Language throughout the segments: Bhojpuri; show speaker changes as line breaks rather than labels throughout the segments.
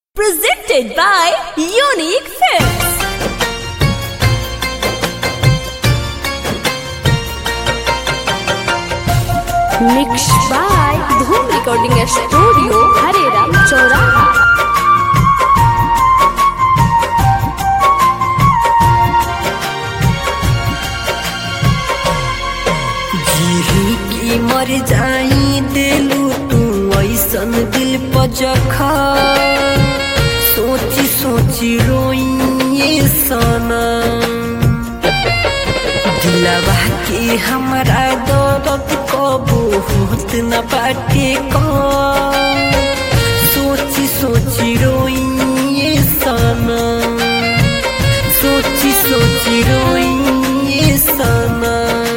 Presented by Unique Films. Mixed by Dhoom Recording Studio, Hareram Choraha.
जीही की मर जाई दिलू तू ऐसन दिल पजखा सोची सोची रोइए सना दिलवा के हमरा दर्द कबू होत न बाटे का सोची सोची रोइए सना सोची सोची रोइए सना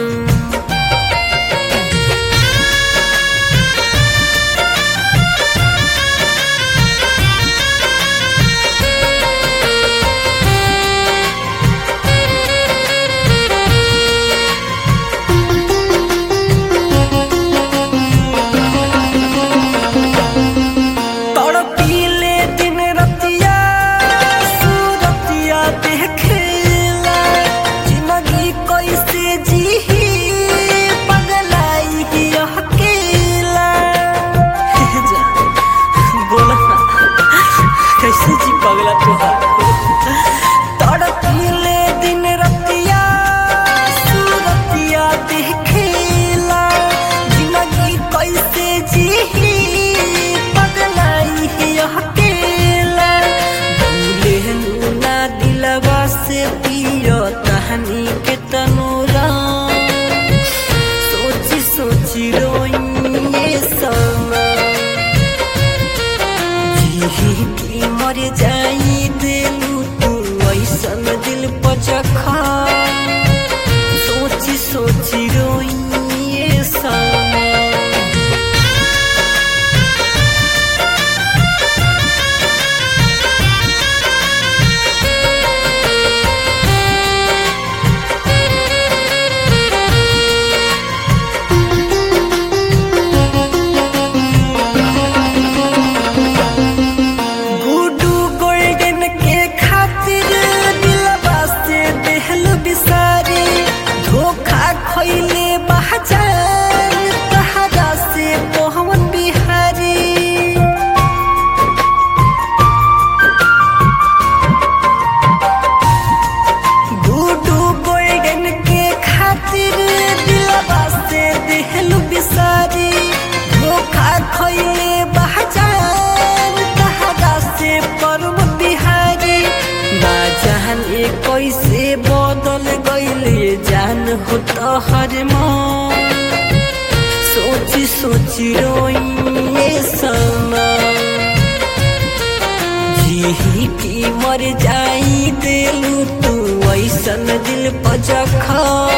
तड़पीले दिन रतिया सूरतिया देखेला जिंदगी कैसे जीही पगलाई ही अकेला हे जा, बोला ना, कैसे जी पगला तुहार तड़पीले दिन रतिया सूरतिया देखेला जिंदगी कैसे जीही पगलाई ही अकेला भूले ना दिलवा से पियो कहानी के तनूरा सोची सोची रोइए समा जीही की मर जाई दिलू तू ऐसन दिल पचखा सोची सोची रोइए समा गुडू गोल्डन के खातिर दिलवा से देहल बिसारी धोखा खइले बहजान तहरा से मोहन बिहारी गुडू गोल्डन के खातिर दिलवा से देहल बिसारी धोखा खइले बहजान तहरा से परम बिहारी ना जाने कैसे बदल गइले जान हो तोहर मन सोची सोची रोइए समा जीही की मर जाई दिलू तू ऐसन दिल पजखा